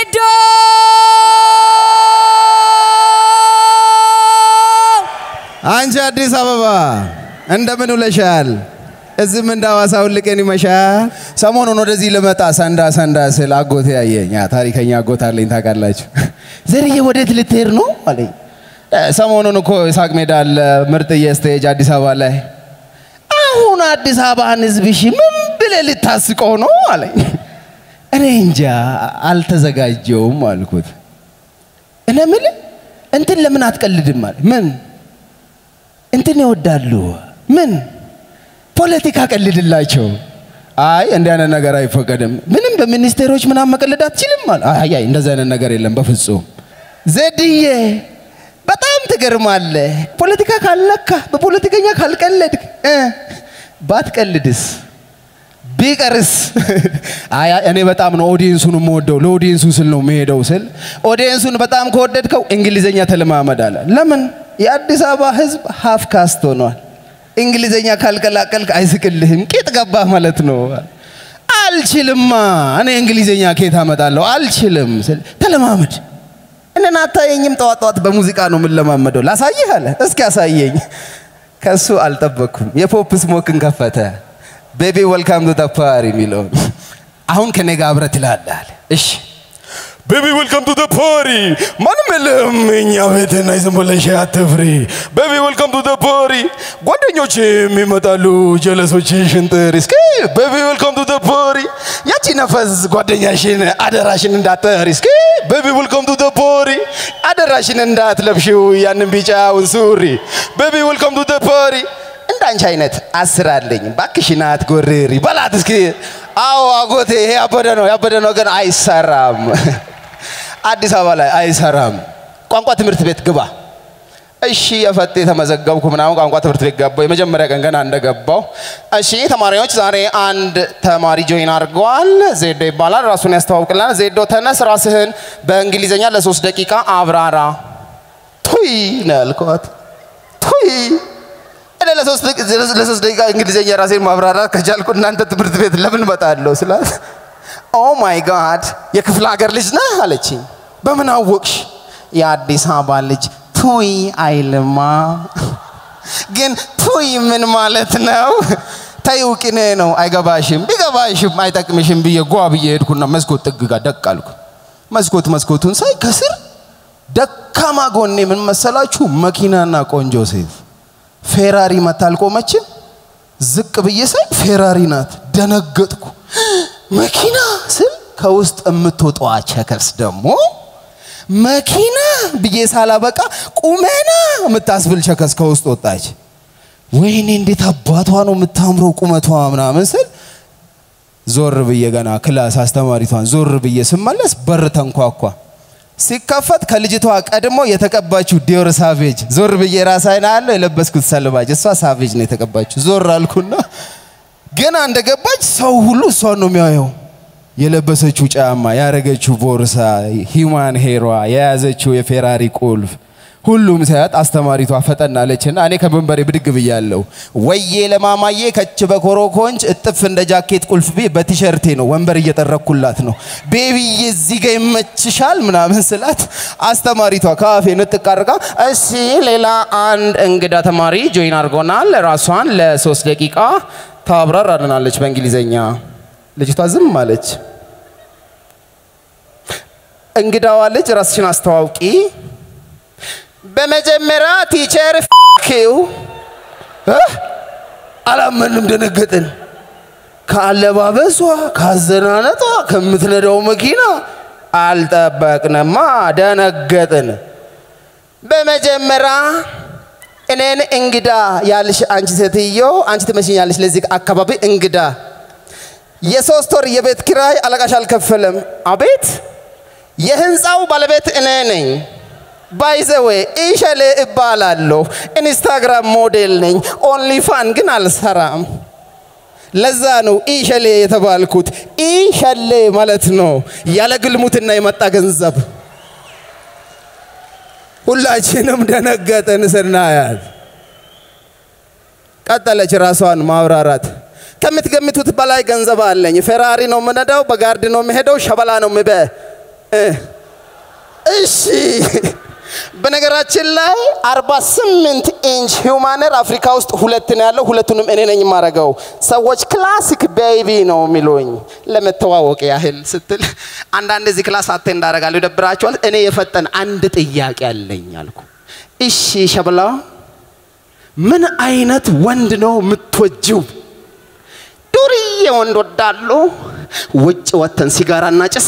ዜዶ አንቺ አዲስ አበባ እንደምን ውለሻል? እዚህም እንደ ሐዋሳ ሁልቀን ይመሻል። ሰሞኑን ወደዚህ ልመጣ ሰንዳ ሰንዳ ስል አጎቴ ያየኝ። ያ ታሪከኛ አጎት አለኝ ታውቃላችሁ። ዘርዬ ወዴት ልትሄድ ነው አለኝ። እ፣ ሰሞኑን እኮ ሳቅ ሜዳ አለ ምርጥዬ ስቴጅ አዲስ አበባ ላይ። አሁን አዲስ አበባን ህዝብሽ ምን ብለህ ልታስቀው ነው አለኝ። እኔ እንጃ አልተዘጋጀውም አልኩት። እኔ የምልህ እንትን ለምን አትቀልድም አለ። ምን እንትን ይወዳሉ? ምን ፖለቲካ ቀልድላቸው። አይ እንዲህ አይነት ነገር አይፈቀድም። ምንም በሚኒስቴሮች ምናምን መቀለድ አትችልም አለ። አይ አይ እንደዚህ አይነት ነገር የለም በፍጹም። ዘድዬ በጣም ትገርማለህ። ፖለቲካ ካልነካ በፖለቲከኛ ካልቀለድክ እ ባትቀልድስ ቢቀርስ አይ አይ፣ እኔ በጣም ነው ኦዲየንሱን የምወደው ለኦዲየንሱ ስል ነው የምሄደው ስል ኦዲየንሱን በጣም ከወደድከው እንግሊዘኛ ተለማመድ አለ። ለምን የአዲስ አበባ ህዝብ ሀፍ ካስት ሆኗል። እንግሊዘኛ ካልቀላቀልክ አይስቅልህም፣ ቂጥ ገባህ ማለት ነው። አልችልማ እኔ እንግሊዘኛ ከየት አመጣለሁ? አልችልም ስል ተለማመድ። እኔን አታየኝም? ጠዋት ጠዋት በሙዚቃ ነው የምንለማመደው። ላሳይህ አለ። እስኪ አሳየኝ። ከሱ አልጠበቅኩም። የፖፕ ስሞክን ከፈተ። ቤቢ ወልካም ቱ ፓሪ የሚለውን አሁን ከኔ ጋር አብረህ ትላለህ አለ። እሺ ቤቢ ዌልካም ቱ ፓሪ ማንም የለም እኛ ቤትና ዝም ብለሽ አትፍሪ ቤቢ ዌልካም ቱ ፓሪ ጓደኞች የሚመጣሉ ጀለሶች ሽንጥር እስኪ ቤቢ ዌልካም ቱ ፓሪ ያቺ ነፈዝ ጓደኛሽን አደራሽን እንዳትጠሪ እስኪ ቤቢ ዌልካም ቱ ፓሪ አደራሽን እንዳትለብሽው ያንን ቢጫውን ሱሪ ቤቢ ዌልካም ቱ ፓሪ እንዳንቺ አይነት አስር አለኝ ባክሽን አትጎርሪ በላት እስኪ አዎ አጎቴ ይሄ ያበደ ነው ያበደ ነው ግን አይሰራም አዲስ አበባ ላይ አይሰራም ቋንቋ ትምህርት ቤት ግባ እሺ የፈጤ ተመዘገብኩ ምናምን ቋንቋ ትምህርት ቤት ገባው የመጀመሪያ ቀን ገና እንደገባው እሺ ተማሪዎች ዛሬ አንድ ተማሪ ጆይን አድርገዋል ዜዶ ይባላል ራሱን ያስተዋውቅልናል ዜዶ ተነስ ራስህን በእንግሊዝኛ ለሶስት ደቂቃ አብራራ ቱይ ነው ያልኳት ቱይ እኔ ለሶስት ደቂ- ለሶስት ደቂቃ እንግሊዝኛ ራሴን ማብራራት ከቻልኩ እናንተ ትምህርት ቤት ለምን እመጣለሁ ስላት ኦ ማይ ጋድ የክፍለ ሀገር ልጅ ነህ አለችኝ በምን አወቅሽ የአዲስ አበባ ልጅ ቱይ አይልማ ግን ቱይ ምን ማለት ነው ተይው ቅኔ ነው አይገባሽም ቢገባሽም አይጠቅምሽም ብዬ ጓ ብዬ ሄድኩና መስኮት ጥግ ጋር ደቅ አልኩ መስኮት መስኮቱን ሳይ ከስር ደካማ ጎኔ ምን መሰላችሁ መኪናና ቆንጆ ሴት ፌራሪ መታ አልቆመችም። ዝቅ ብዬ ሳይ ፌራሪ ናት። ደነገጥኩ። መኪና ስል ከውስጥ የምትወጣዋ ቸከርስ ደግሞ መኪና ብዬ ሳላበቃ ቁመና የምታስብል ቸከስ ከውስጥ ወጣች። ወይኔ እንዴት አባቷ ነው የምታምረው ቁመቷ ምናምን ስል ዞር ብዬ ገና ክላስ አስተማሪቷን ዞር ብዬ ስመለስ በር ተንኳኳ። ሲከፈት ከልጅቷ ቀድሞ የተቀባችው ዲዮር ሳቬጅ ዞር ብዬ ራሳይን አያለሁ የለበስኩት ሰልባጅ እሷ ሳቬጅ ነው የተቀባችው። ዞር አልኩና ገና እንደገባች ሰው ሁሉ እሷን ነው የሚያየው። የለበሰችው ጫማ፣ ያረገችው ቦርሳ፣ ሂማን ሄሯ፣ የያዘችው የፌራሪ ቁልፍ ሁሉም ሳያት አስተማሪቷ ፈጠን አለችና እኔ ከመንበሬ ብድግ ብያለሁ። ወዬ ለማማዬ ከች በኮሮኮንች እጥፍ እንደ ጃኬት ቁልፍ ቤ በቲሸርቴ ነው ወንበር እየጠረኩላት ነው። ቤቢዬ እዚህ ጋ ይመችሻል ምናምን ስላት አስተማሪቷ ከአፌ ንጥቅ አድርጋ እሺ ሌላ አንድ እንግዳ ተማሪ ጆይን አድርጎናል። ራሷን ለሶስት ደቂቃ ታብራራልናለች በእንግሊዘኛ። ልጅቷ ዝም አለች። እንግዳዋ ልጅ ራስሽን አስተዋውቂ። በመጀመሪያ ቲቸር ፊው አላመንም፣ ደነገጥን። ከአለባበሷ፣ ከአዘናነጧ፣ ከምትነዳው መኪና አልጠበቅንማ፣ ደነገጥን። በመጀመሪያ እኔን እንግዳ ያልሽ አንቺ ሴትዮ አንቺ ትመስኛለሽ ለዚህ አካባቢ እንግዳ። የሶስት ወር የቤት ኪራይ አለቃሽ አልከፈለም። አቤት የህንፃው ባለቤት እኔ ነኝ። ባይዘዌ ኢሸሌ እባላለሁ። ኢንስታግራም ሞዴል ነኝ። ኦንሊ ፋን ግን አልሰራም። ለዛ ነው ኢሸሌ የተባልኩት። ኢሸሌ ማለት ነው ያለ ግልሙትና የመጣ ገንዘብ። ሁላችንም ደነገጥን ስናያት። ቀጠለች ራሷን ማብራራት። ከምትገምቱት በላይ ገንዘብ አለኝ። ፌራሪ ነው የምነዳው፣ በጋርድ ነው የምሄደው፣ ሸበላ ነው ምበ እ እሺ በነገራችን ላይ 48 ኢንች ሂውማነር አፍሪካ ውስጥ ሁለት ነው ያለው። ሁለቱንም እኔ ነኝ የማረገው። ሰዎች ክላሲክ ቤቢ ነው የሚሉኝ ለመተዋወቅ ያህል ስትል አንዳንድ እዚህ ክላስ አቴ እንዳረጋለሁ ይደብራቸዋል። እኔ የፈጠን አንድ ጥያቄ አለኝ አልኩ። እሺ ሸብላ ምን አይነት ወንድ ነው የምትወጂው? ዱርዬ ወንድ ወዳሉ ውጭ ወተን ሲጋራ እናጭስ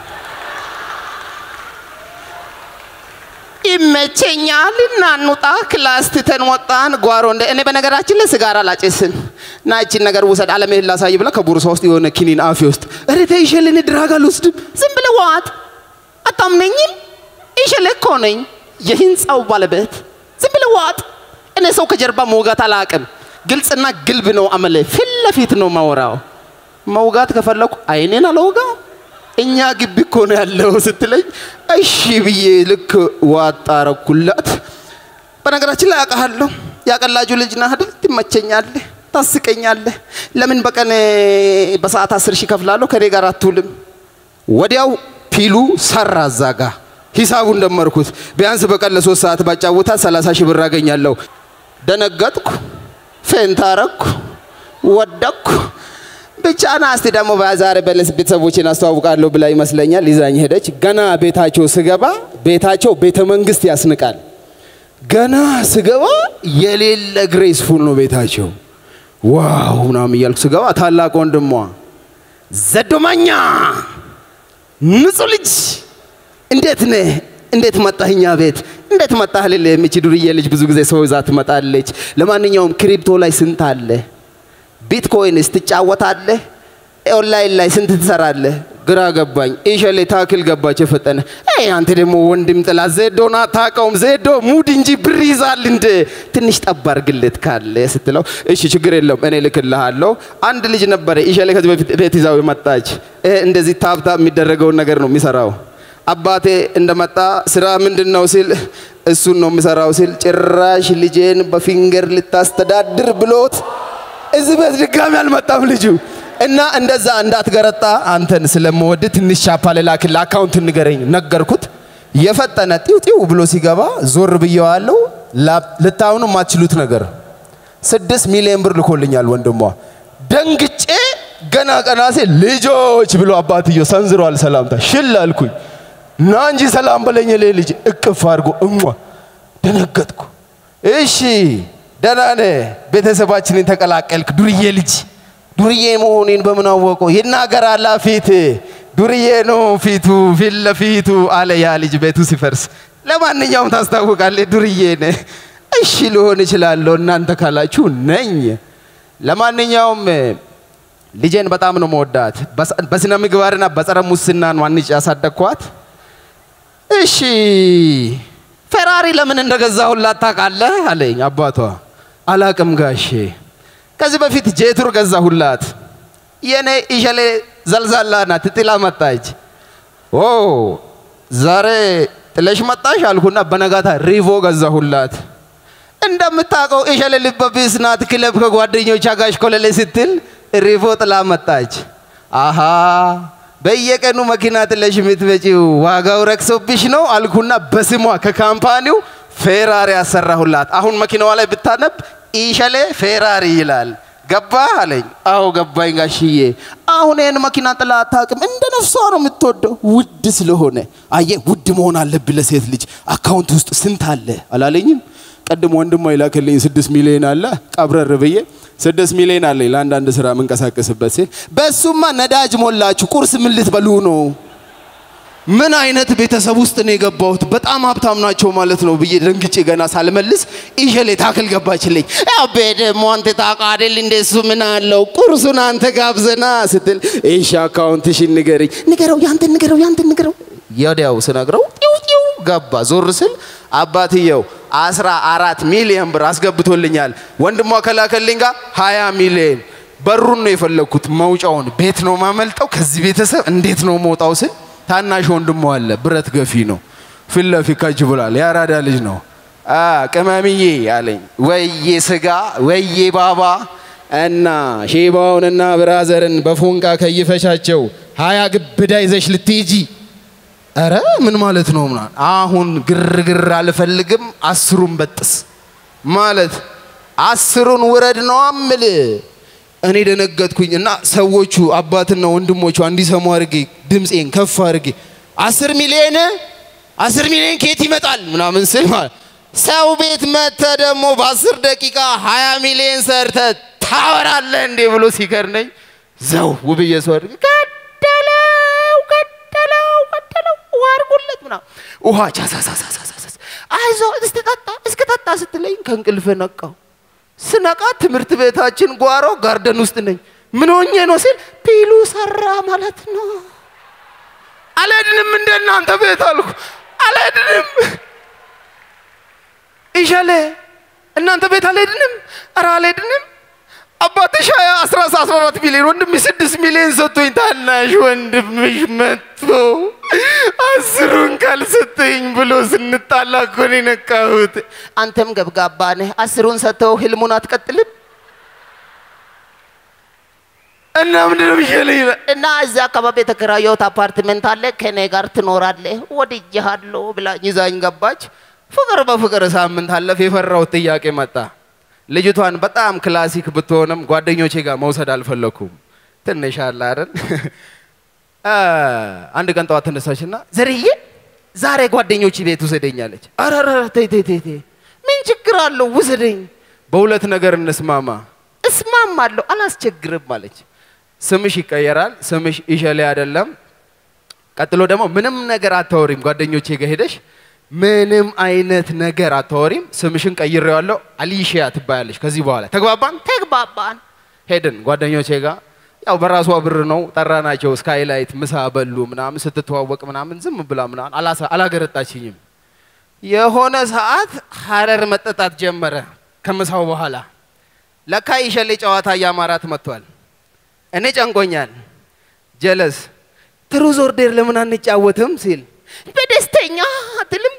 ይመቸኛል። እናኑጣ ክላስ ትተን ወጣን ጓሮ እንደ እኔ በነገራችን ላይ ስጋራ ላጭስን እና እቺን ነገር ውሰድ አለሜህን ላሳይ ብላ ከቦርሳ ውስጥ የሆነ ኪኒን አፌ ውስጥ እረ ተይ ይሸልን ድራግ አልወስድም። ዝም ብለህ ዋጥ። አታምነኝም? ይሸል እኮ ነኝ የህንፃው ባለቤት። ዝም ብለህ ዋጥ። እኔ ሰው ከጀርባ መውጋት አላቅም። ግልጽና ግልብ ነው አመለ። ፊት ለፊት ነው ማወራው። መውጋት ከፈለኩ አይኔን አልወጋም። እኛ ግቢ እኮ ነው ያለው ስትለኝ እሺ ብዬ ልክ ዋጣ አረኩላት። በነገራችን ላይ አውቃለሁ፣ ያቀላጁ ልጅ ነህ አይደል? ትመቸኛለህ፣ ታስቀኛለህ። ለምን በቀን በሰዓት አስር ሺህ ከፍላለሁ ከኔ ጋር አትውልም? ወዲያው ፒሉ ሰራ እዛ ጋ ሂሳቡን ደመርኩት። ቢያንስ በቀን ለሶስት ሰዓት ባጫውታት ሰላሳ ሺህ ብር አገኛለሁ። ደነገጥኩ፣ ፌንት አረኩ፣ ወደቅኩ። ብቻ ና እስቲ ደግሞ በዛሬ በለስ ቤተሰቦችን አስተዋውቃለሁ ብላ ይመስለኛል ይዛኝ ሄደች። ገና ቤታቸው ስገባ ቤታቸው ቤተ መንግስት ያስንቃል። ገና ስገባ የሌለ ግሬስፉል ነው ቤታቸው። ዋው ምናምን እያልኩ ስገባ ታላቅ ወንድሟ ዘዶማኛ ንጹህ ልጅ እንዴት ነህ? እንዴት መጣህ እኛ ቤት እንዴት መጣህ? ልል የምች ዱርዬ ልጅ ብዙ ጊዜ ሰው ይዛ ትመጣለች። ለማንኛውም ክሪፕቶ ላይ ስንት አለ? ቢትኮይንስ ትጫወታለህ? ኦንላይን ላይ ስንት ትሰራለህ? ግራ ገባኝ። ኢሸሌ ታክል ገባች የፈጠነ አይ አንተ ደግሞ ወንድም ጥላ ዜዶን አታውቀውም። ዜዶ ሙድ እንጂ ብር ይዛል እንደ ትንሽ ጠብ አድርግለት ካለ ስትለው እሺ ችግር የለውም እኔ ልክልሃለሁ። አንድ ልጅ ነበረ ኢሸሌ ከዚህ በፊት ቤት ይዛው የመጣች ይሄ እንደዚህ ታብታብ የሚደረገውን ነገር ነው የሚሰራው። አባቴ እንደመጣ ስራ ምንድን ነው ሲል እሱን ነው የሚሰራው ሲል ጭራሽ ልጄን በፊንገር ልታስተዳድር ብሎት እዚህ ቤት ድጋሚ አልመጣም ልጁ እና እንደዛ እንዳትገረጣ አንተን ስለምወድ ትንሽ ቻፓ ልላክል አካውንት ንገረኝ ነገርኩት። የፈጠነ ጢው ጢው ብሎ ሲገባ ዞር ብየዋለው። ልታምኑ የማትችሉት ነገር ስድስት ሚሊዮን ብር ልኮልኛል ወንድሟ። ደንግጬ ገና ቀና ሲል ልጆች ብሎ አባትዮ ሰንዝሯል ሰላምታ። ሽል አልኩኝ። ና እንጂ ሰላም በለኝ ሌ ልጅ እቅፍ አድርጎ እሟ ደነገጥኩ። እሺ ደህና ነህ? ቤተሰባችንን ተቀላቀልክ ዱርዬ ልጅ ዱርዬ መሆኔን በምን አወቁ? ይናገራላ ፊት ዱርዬ ነው ፊቱ ፊት ለፊቱ አለ ያ ልጅ ቤቱ ሲፈርስ። ለማንኛውም ታስታውቃለህ ዱርዬ ነህ። እሺ ልሆን እችላለሁ እናንተ ካላችሁ ነኝ። ለማንኛውም ልጄን በጣም ነው መወዳት። በስነ ምግባርና በጸረ ሙስና ነው አንጭ ያሳደግኳት። እሺ ፌራሪ ለምን እንደገዛሁላት ታውቃለህ አለኝ አባቷ። አላቅም ጋሼ ከዚህ በፊት ጄቱር ገዛሁላት። የኔ ኢሸሌ ዘልዛላ ናት፣ ጥላ መጣች። ኦ ዛሬ ጥለሽ መጣሽ አልኩና በነጋታ ሪቮ ገዛሁላት። እንደምታውቀው ኢሸሌ ልበቢስ ናት። ክለብ ከጓደኞቿ ጋር ኮለሌ ስትል ሪቮ ጥላ መጣች። አሃ በየቀኑ መኪና ጥለሽ የምትመጪው ዋጋው ረክሶብሽ ነው አልኩና በስሟ ከካምፓኒው ፌራሪ ያሰራሁላት። አሁን መኪናዋ ላይ ብታነብ ኢሸሌ ፌራሪ ይላል። ገባ አለኝ። አዎ ገባኝ ጋሽዬ። አሁን ይህን መኪና ጥላ አታውቅም። እንደ ነፍሷ ነው የምትወደው ውድ ስለሆነ። አየ ውድ መሆን አለብህ ለሴት ልጅ። አካውንት ውስጥ ስንት አለ አላለኝም? ቀድሞ ወንድሟ ይላክልኝ ስድስት ሚሊዮን አለ ቀብረር ብዬ ስድስት ሚሊዮን አለኝ ለአንዳንድ ስራ የምንቀሳቀስበት ሲል በሱማ ነዳጅ ሞላችሁ ቁርስ ምን ልትበሉ ነው? ምን አይነት ቤተሰብ ውስጥ ነው የገባሁት? በጣም ሀብታም ናቸው ማለት ነው ብዬ ደንግጬ ገና ሳልመልስ ኢሸሌ ታክል ገባችልኝ። አቤ ደግሞ አንተ ታውቃ አይደል እንደሱ ምን አለው ቁርሱን አንተ ጋብዘና ስትል እሺ አካውንትሽን ንገረኝ። ንገረው፣ ያንተን ንገረው፣ ያንተን ንገረው። ወዲያው ስነግረው ጢው ጢው ገባ። ዞር ስል አባትየው አስራ አራት ሚሊዮን ብር አስገብቶልኛል። ወንድሟ ከላከልኝ ጋር ሀያ ሚሊዮን በሩን ነው የፈለግኩት፣ መውጫውን ቤት ነው ማመልጠው። ከዚህ ቤተሰብ እንዴት ነው መውጣው ስል ታናሽ ወንድሞ አለ፣ ብረት ገፊ ነው። ፊት ለፊት ከጅ ብሏል። የአራዳ ልጅ ነው። ቅመምዬ አለኝ። ወዬ ስጋ ወዬ ባባ እና ሼባውንና ብራዘርን በፎንቃ ከይፈሻቸው ሀያ ግብዳ ይዘሽ ልትሄጂ ኧረ ምን ማለት ነው ምናምን አሁን ግርግር አልፈልግም አስሩን በጥስ ማለት አስሩን ውረድ ነው አምል እኔ ደነገጥኩኝ እና ሰዎቹ አባትና ወንድሞቿ እንዲሰሙ አድርጌ ድምፄን ከፍ አድርጌ አስር ሚሊዮን አስር ሚሊዮን ከየት ይመጣል ምናምን ስል ማለት ሰው ቤት መተ ደግሞ በአስር ደቂቃ ሀያ ሚሊዮን ሰርተ ታወራለህ እንዴ ብሎ ሲከርነኝ ዘው ውብዬ ሰው አድርጌ ገደለው ገደለው ገደለው ውሃ አድርጉለት ምናምን ውሃ ቻሳሳሳሳሳስ አይዞ እስክጠጣ እስክጠጣ ስትለኝ ከእንቅልፍ ነቃው። ስነቃ ትምህርት ቤታችን ጓሮ ጋርደን ውስጥ ነኝ። ምን ሆኜ ነው ሲል ፒሉ ሰራ ማለት ነው። አልሄድንም እንደ እናንተ ቤት አልኩ። አልሄድንም ይሻለ እናንተ ቤት አልሄድንም። ኧረ አልሄድንም። አባትሽ ሀያ አስራ አስራ አራት ሚሊዮን ወንድምሽ ስድስት ሚሊዮን ሰጥቶኝ ታናሽ ወንድምሽ መጥቶ አስሩን ካልሰጠኝ ብሎ ስንጣላ እኮ ነው የነቃሁት። አንተም ገብጋባ ነህ። አስሩን ሰጥተው ህልሙን አትቀጥልም እና ምንድን ነው የሚሻለኝ ይላል። እና እዚያ አካባቢ የተከራየሁት አፓርትመንት አለ፣ ከኔ ጋር ትኖራለህ፣ ወድጄሃለሁ ብላኝ ይዛኝ ገባች። ፍቅር በፍቅር ሳምንት አለፍ። የፈራሁት ጥያቄ መጣ። ልጅቷን በጣም ክላሲክ ብትሆንም ጓደኞቼ ጋር መውሰድ አልፈለኩም። ትንሽ አለ አይደል? አንድ ቀን ጠዋት ተነሳችና ዘርዬ ዛሬ ጓደኞች ቤት ውሰደኛለች። አረረ ተይ ተይ ተይ ተይ፣ ምን ችግር አለው ውሰደኝ። በሁለት ነገር እንስማማ። እስማማለሁ፣ አላስቸግርም አለች። ስምሽ ይቀየራል፣ ስምሽ ኢሸሌ አይደለም። ቀጥሎ ደግሞ ምንም ነገር አታወሪም። ጓደኞቼ ጋር ሄደሽ ምንም አይነት ነገር አታወሪም። ስምሽን ቀይሬዋለሁ፣ አሊሺያ ትባያለሽ ከዚህ በኋላ ተግባባን? ተግባባን። ሄድን ጓደኞቼ ጋር ያው በራሷ ብር ነው ጠራናቸው። ስካይላይት ምሳ በሉ ምናምን ስትተዋወቅ ምናምን ዝም ብላ ምናምን አላሳ- አላገረጣችኝም። የሆነ ሰዓት ሀረር መጠጣት ጀመረ። ከምሳው በኋላ ለካ ይሸሌ ጨዋታ እያማራት መጥቷል። እኔ ጨንቆኛል። ጀለስ ትሩዝ ኦርዴር ለምን አንጫወትም ሲል በደስተኛ አትልም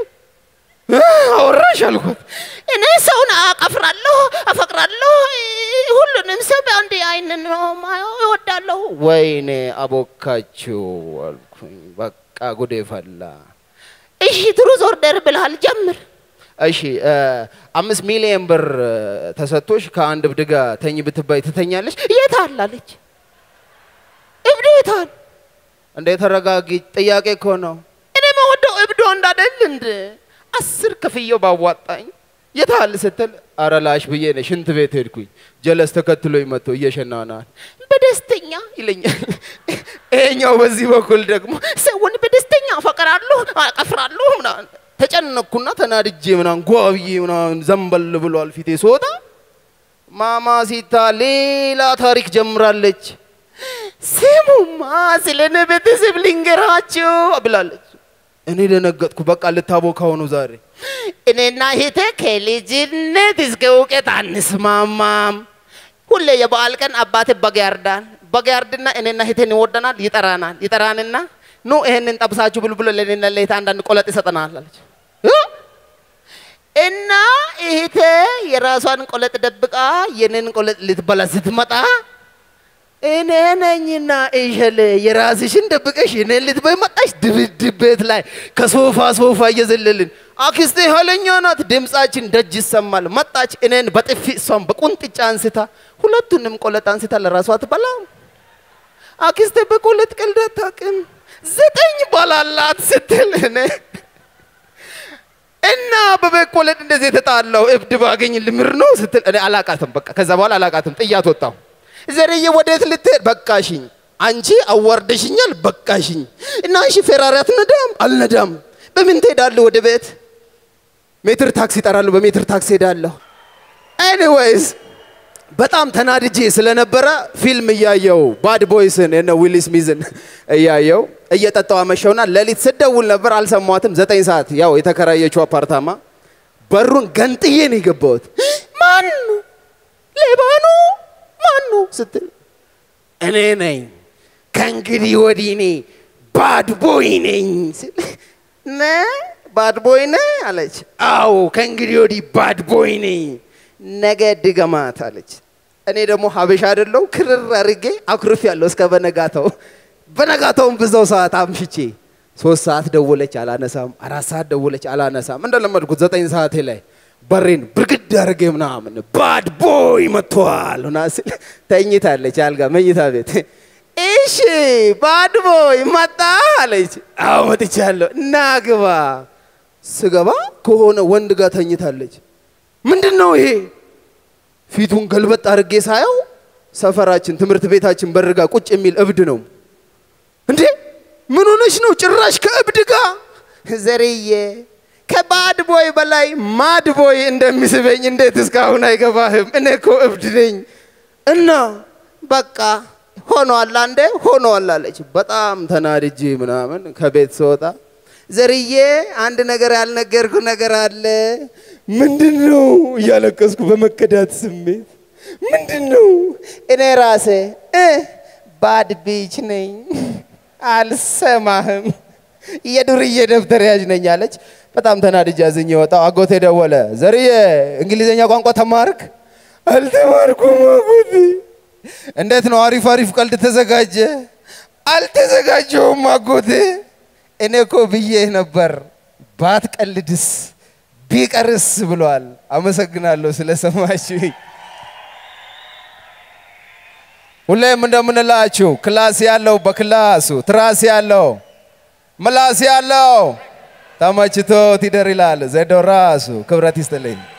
አወራሽ አልኩት። እኔ ሰውን አቀፍራለሁ፣ አፈቅራለሁ፣ ሁሉንም ሰው በአንድ አይን ነው ማየው፣ እወዳለሁ። ወይኔ አቦካችሁ አልኩኝ። በቃ ጉዴ ፈላ። እሺ ትሩዝ ኦርደር ብልሃል፣ ጀምር። እሺ እ፣ አምስት ሚሊዮን ብር እ፣ ተሰጥቶሽ ከአንድ እብድ ጋር ተኝ ብትባይ ትተኛለሽ? የት አለ አለች። እብዱ የት አለ? እንደ ተረጋጊ፣ ጥያቄ እኮ ነው። እኔ መወደው እብዶ እንዳደል እንድ አስር ከፍየው ባዋጣኝ የታል ስትል አረ ላሽ ብዬ ነው ሽንት ቤት ሄድኩኝ። ጀለስ ተከትሎኝ መጥቶ እየሸናናል በደስተኛ ይለኛል። ይሄኛው በዚህ በኩል ደግሞ ሰውን በደስተኛ አፈቅራለሁ አቀፍራለሁ ምናምን ተጨነቅኩና ተናድጄ ምናምን ጓብዬ ምናምን ዘንበል ብሏል ፊቴ ስወጣ ማማሲታ ሌላ ታሪክ ጀምራለች። ስሙማ ስለ እኔ ቤተሰብ ልንገራችሁ ብላለች። እኔ ደነገጥኩ። በቃ ልታቦካው ነው ዛሬ። እኔና እህቴ ከልጅነት እስከ እውቀት አንስማማም። ሁሌ የበዓል ቀን አባቴ በግ ያርዳል። በግ ያርድና እኔና እህቴን ይወደናል፣ ይጠራናል። ይጠራንና ኑ ይሄንን ጠብሳችሁ ብሉ ብሎ ለእኔና ለእህቴ አንዳንድ ቆለጥ ይሰጠናል አለች። እ? እና እህቴ የራሷን ቆለጥ ደብቃ የኔን ቆለጥ ልትበላ ስትመጣ እኔ ነኝና እሸሌ የራስሽን ደብቀሽ እኔን ልትበይ መጣሽ። ድብድብ ቤት ላይ ከሶፋ ሶፋ እየዘለልን አክስቴ ኋለኛ ናት። ድምፃችን ደጅ ይሰማል። መጣች እኔን በጥፊ እሷን በቁንጥጫ አንስታ ሁለቱንም ቆለጥ አንስታ ለራሷ ትበላም። አክስቴ በቆለጥ ቀልድ አታውቅም። ዘጠኝ ባላላት ስትል እኔ እና በበቆለጥ እንደዚህ የተጣላው እብድ ባገኝ ልምር ነው ስትል እኔ አላቃትም። በቃ ከዛ በኋላ አላቃትም። ጥያት ወጣሁ። ዘርዬ ወዴት ልትሄድ? በቃሽኝ። አንቺ አዋርደሽኛል። በቃሽኝ። እና እሺ ፌራሪ አትነዳም? አልነዳም። በምን ትሄዳለህ? ወደ ቤት ሜትር ታክሲ እጠራለሁ። በሜትር ታክሲ ሄዳለሁ። ኤኒዌይስ በጣም ተናድጄ ስለነበረ ፊልም እያየው ባድ ቦይስን የነ ዊል ስሚዝን እያየው እየጠጣው አመሸውና ሌሊት ስደውል ነበር አልሰማትም። ዘጠኝ ሰዓት ያው የተከራየችው አፓርታማ በሩን ገንጥዬ ነው የገባሁት። ማን ሌባ ነው ማኑ ስትል እኔ ነኝ ከእንግዲህ ወዲህ እኔ ባድ ቦይ ነኝ ስል ነ ባድ ቦይ ነ አለች። አዎ ከእንግዲህ ወዲህ ባድ ቦይ ነኝ፣ ነገ ድገማት አለች። እኔ ደግሞ ሀበሻ አይደለሁ ክርር አድርጌ አኩርፍ ያለው እስከ በነጋታው በነጋታውም ብዛው ሰዓት አምሽቼ ሶስት ሰዓት ደወለች አላነሳም። አራት ሰዓት ደወለች አላነሳም። እንደለመድኩት ዘጠኝ ሰዓቴ ላይ በሬን ብርግድ አድርጌ ምናምን ባድ ቦይ መጥቷል ሆና ስል ተኝታለች አልጋ መኝታ ቤት። እሺ ባድ ቦይ መጣ አለች። አዎ መጥቻለሁ፣ እና ግባ። ስገባ ከሆነ ወንድ ጋር ተኝታለች። ምንድን ነው ይሄ? ፊቱን ገልበጥ አድርጌ ሳየው ሰፈራችን ትምህርት ቤታችን በርጋ ቁጭ የሚል እብድ ነው። እንዴ ምን ሆነሽ ነው? ጭራሽ ከእብድ ጋር ዘርዬ ከባድ ቦይ በላይ ማድ ቦይ እንደሚስበኝ እንዴት እስካሁን አይገባህም? እኔ እኮ እብድ ነኝ። እና በቃ ሆኗል፣ አንዴ ሆኗል አለች። በጣም ተናድጄ ምናምን ከቤት ስወጣ ዘርዬ አንድ ነገር ያልነገርኩ ነገር አለ። ምንድን ነው? እያለቀስኩ በመከዳት ስሜት ምንድን ነው? እኔ ራሴ እ ባድ ቢች ነኝ አልሰማህም የዱርዬ ደብተር ያዥ ነኝ አለች። በጣም ተናድጄ አዝኜ ወጣሁ። አጎቴ ደወለ። ዘርዬ እንግሊዘኛ ቋንቋ ተማርክ? አልተማርኩም አጎቴ። እንዴት ነው? አሪፍ አሪፍ ቀልድ ተዘጋጀ? አልተዘጋጀውም አጎቴ። እኔ እኮ ብዬ ነበር ባትቀልድስ ቢቀርስ ብሏል። አመሰግናለሁ ስለሰማችሁኝ። ሁሌም እንደምንላችሁ ክላስ ያለው በክላሱ ትራስ ያለው ምላስ ያለው ተመችቶት ይደር ይላል ዘዶ ራሱ። ክብረት ይስጥልኝ።